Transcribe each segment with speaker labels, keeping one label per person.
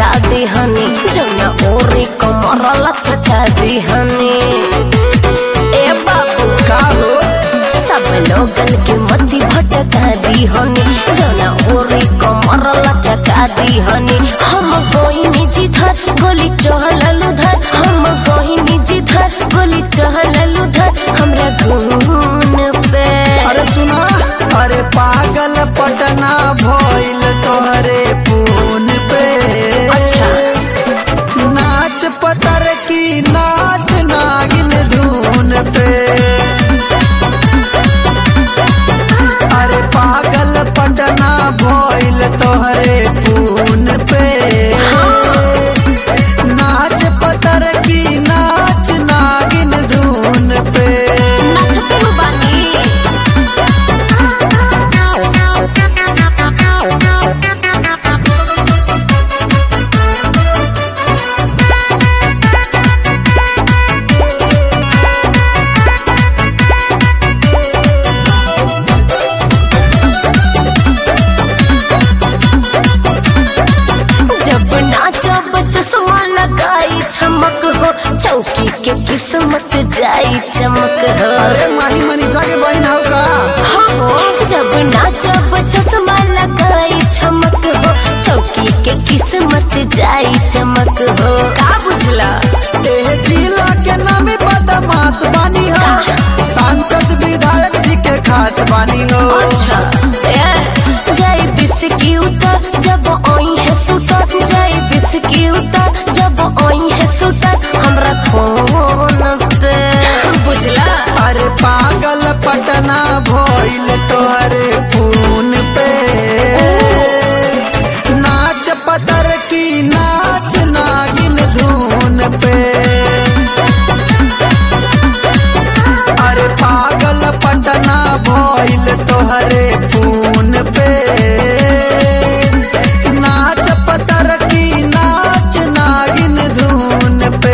Speaker 1: लटका दिहनी जौना ओरी कमर लचका दिहनी ए बाबू
Speaker 2: का हो
Speaker 1: सब लोगन के मती भटका दिहनी जौना ओरी कमर लचका दिहनी हम कोई जिधर गोली चहलल उधर हम कोई जिधर गोली चहलल उधर हमरा घून पे
Speaker 2: अरे सुना अरे पागल पटना भइल तोहरे फोन पे
Speaker 1: अच्छा।
Speaker 2: नाच पतर की नाच नागिन धून पे अरे पागल पटना भइल तोहरे फोन पे नाच पतर की नाच नागिन धून पे
Speaker 1: नाचते बानी जब नाचब चश्मा लगाई चमक हो चौकी के किस्मत जाई चमक हो
Speaker 2: अरे माही मनीषा के बहन हो का
Speaker 1: हो जब नाचब चश्मा लगाई चमक हो चौकी के किस्मत जाई चमक हो का बुझला
Speaker 2: एह जिला के नामी बदमाश बानी हो सांसद विधायक जी के खास बानी हो
Speaker 1: अच्छा ए जाई बिस्की उतर जब ओई है सुतर जाई बिस्की उतर जब ओई है सुतर हमरा फोन पे बुझला
Speaker 2: अरे पागल पटना भइल तोहरे फोन पे नाच पतर की नाच नागिन धून पे अरे पागल पटना भइल तोहरे फोन पे नाच पतर की नाच नागिन धून पे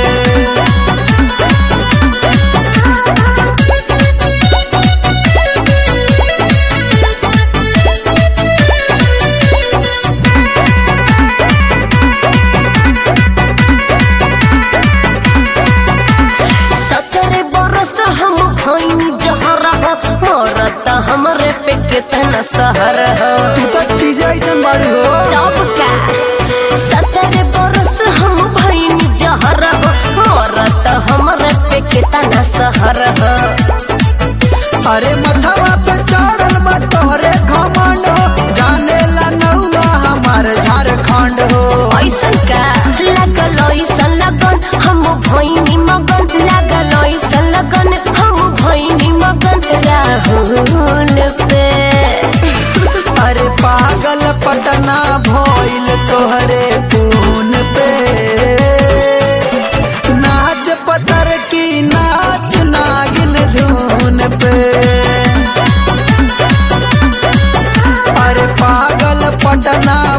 Speaker 1: सतरे बरस हम भइनी जहर हो मरत हमरे पे कितना सहर हो
Speaker 2: तू तो चीज ऐसन बड़ी हो
Speaker 1: तब का सतरे बरस हम भइनी जहर हो मरत हमरे पे कितना सहर हो
Speaker 2: अरे मथवा पे चढ़ल बा तोहरे घमंड हो जाने ला नौआ हमार झारखंड हो
Speaker 1: ऐसन का लागल ऐसन लगन हम भइनी मगन लागल ऐसन लगन हम भइनी मगन राहुल पे
Speaker 2: अरे पागल पटना भइल तोहरे फोन पे नाच पतर की नाच नागिन धून पे अरे पागल पटना